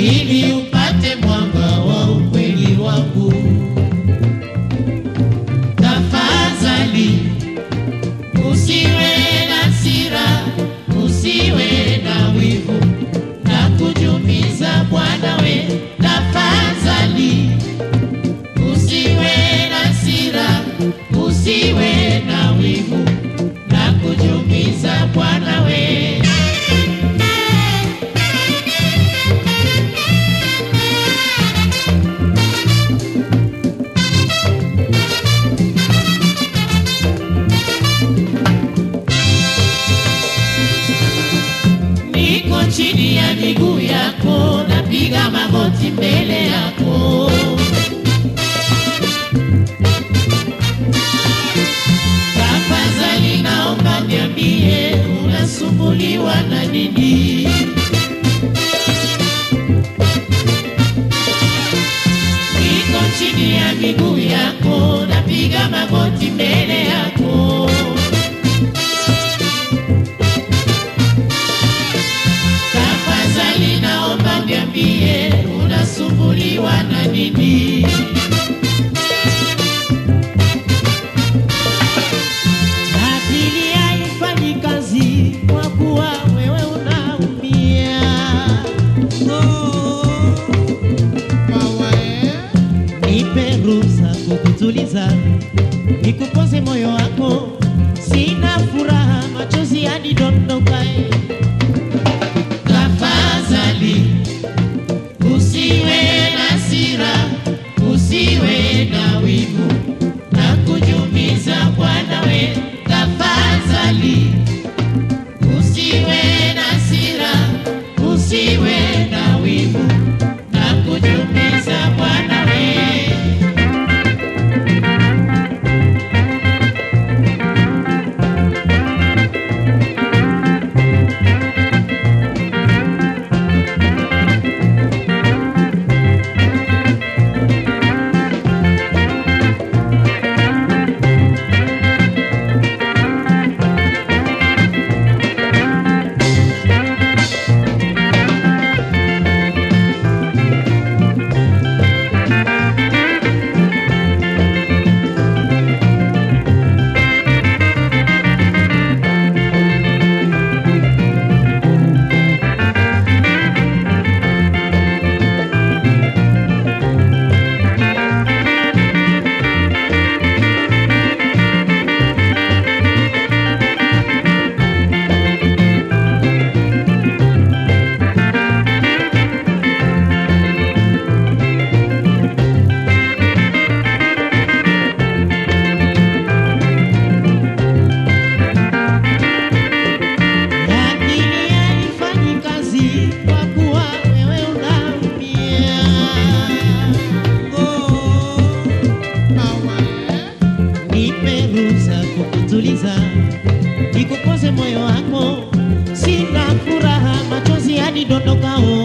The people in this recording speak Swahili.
ili upate mwanga wa ukweli wangu. Tafadhali usiwe na hasira, usiwe na wivu na kujumiza Bwana we. Tafadhali usiwe na hasira, usiwe na wivu na kujumiza Bwana we. niko chini ya miguu yako, napiga magoti mbele yako. Tafadhali naomba niambie, unasumbuliwa na nini? Niko chini ya miguu yako, napiga magoti mbele yako. Tafadhali naomba niambie unasumbuliwa na nini? Akili haifanyi kazi kwa kuwa wewe unaumia. Nipe ruhusa kukutuliza, nikupoze moyo wako. Sina furaha, machozi yanidondoka. eh. Tafadhali usiwe na hasira, usiwe na wivu na kujumiza Bwana we. Tafadhali usiwe na hasira, usiwe na wivu na kujumiza Bwana we. Akili haifanyi kazi kwa kuwa wewe unaumia. Nipe ruhusa kukutuliza, nikupoze moyo wako. Sina furaha, machozi yanidondokao.